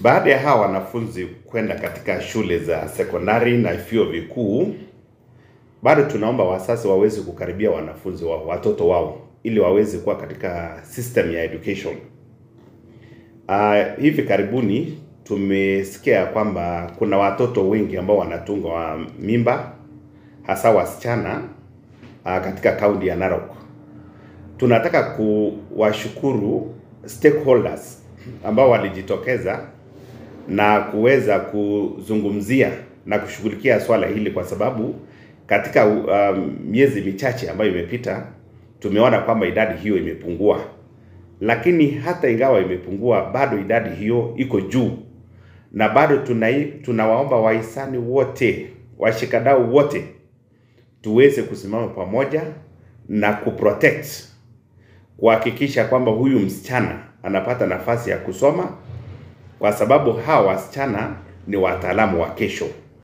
Baada ya hawa wanafunzi kwenda katika shule za sekondari na vyuo vikuu, bado tunaomba wazazi waweze kukaribia wanafunzi wao, watoto wao, ili waweze kuwa katika system ya education. Uh, hivi karibuni tumesikia kwamba kuna watoto wengi ambao wanatunga wa mimba hasa wasichana uh, katika kaunti ya Narok. Tunataka kuwashukuru stakeholders ambao walijitokeza na kuweza kuzungumzia na kushughulikia swala hili kwa sababu katika um, miezi michache ambayo imepita tumeona kwamba idadi hiyo imepungua, lakini hata ingawa imepungua, bado idadi hiyo iko juu, na bado tunai, tunawaomba wahisani wote, washikadau wote tuweze kusimama pamoja na kuprotect, kuhakikisha kwamba huyu msichana anapata nafasi ya kusoma, kwa sababu hawa wasichana ni wataalamu wa kesho.